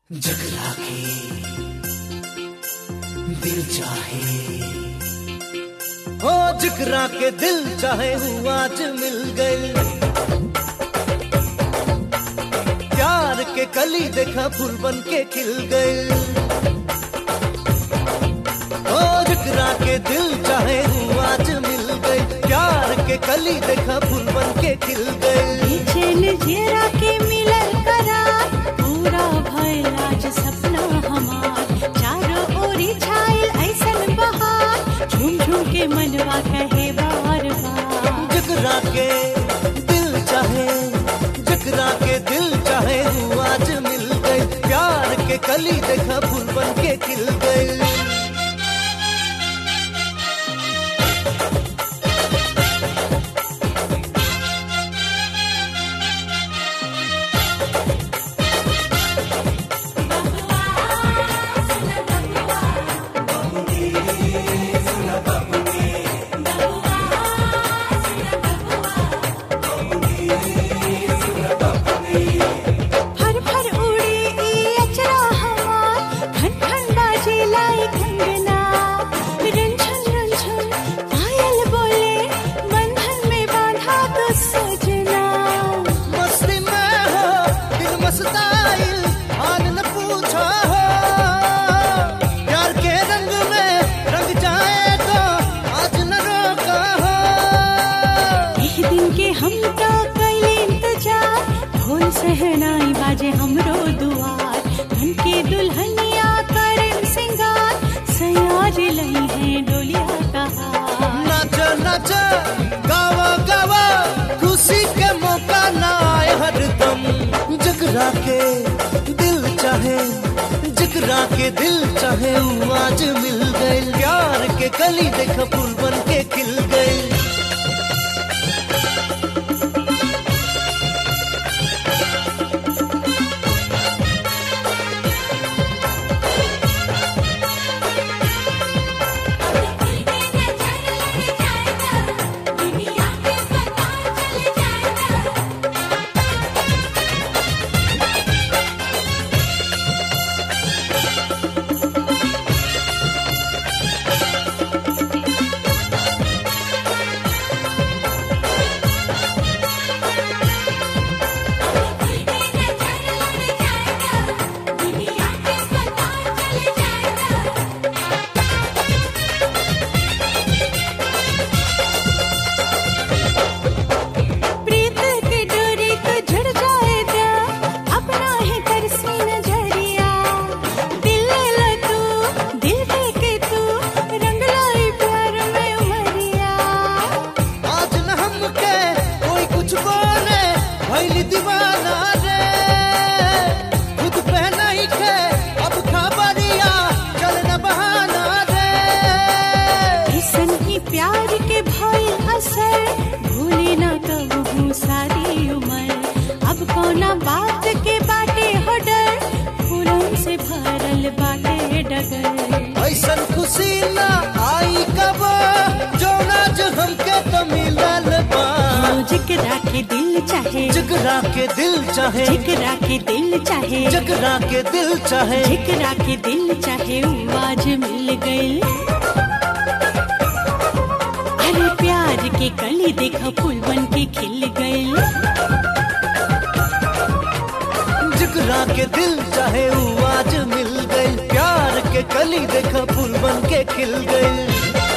जगरा के दिल चाहे हो जिकरा के दिल चाहे हूँ आज मिल गए प्यार के कली देखा फूल बन के खिल गए हो जिकरा के दिल चाहे हूँ आज मिल गए प्यार के कली देखा फूल बन के खिल गए बेचैन जेरा के मिलल करार पूरा भइल आज सपना हमार चारों ओरी छाइल ऐसन बहार झूम झूम के मनवा कहे बार बार जकरा के दिल चाहे जकरा के दिल चाहे हूँ आज मिल गए प्यार के कली देखा फूल बन के खिल गए फर फर उड़ी ई अचरा हमार खन खन बाजे लाई कंगना रंझन रंझन पायल बोले बंधन में बांधा तो सजना मस्ती में हो दिल मस्ताइल हाल न पूछो हो प्यार के रंग में रंग जाए तो आज न रोका हो एक दिन के हम तो कैले इंतजार ढोल सहनाई बाजे हमरो दुआर धन के दुल्हनिया करम सिंगार सयाज लई है डोलिया कहा नाच नाच गावा गावा खुशी के मौका ना आए हरदम जगरा के दिल चाहे जगरा के दिल चाहे वो आज मिल गए प्यार के कली देख फूल बन के खिल गए प्रीत के डोरी को जुड़ जाए दिया अपना ही तरसी नजरिया दिल ले लो तू दिल दे के तू रंग लाई प्यार में उमरिया आज न हमके कोई कुछ बोले भैली दीवाना रे खुद पे नहीं खे अब खबरिया चल न बहाना रे ऐसन ही प्यार के भइल असर भूले ना कबहू सारी उम्र अब कोना बात के बाटे हो डर फूलों से भरल बाटे डगर ऐसन खुशी ना आई कब जो नाच हमके तो मिलल बा ओ जिकरा के दिल चाहे जगरा के दिल चाहे जिकरा के दिल चाहे जगरा के दिल चाहे जिकरा के दिल चाहे वो आज मिल गई अरे प्यार के कली देखा फूल बन के खिल गए जगरा के दिल चाहे वो आज मिल गए प्यार के कली देखा फूल बन के खिल गए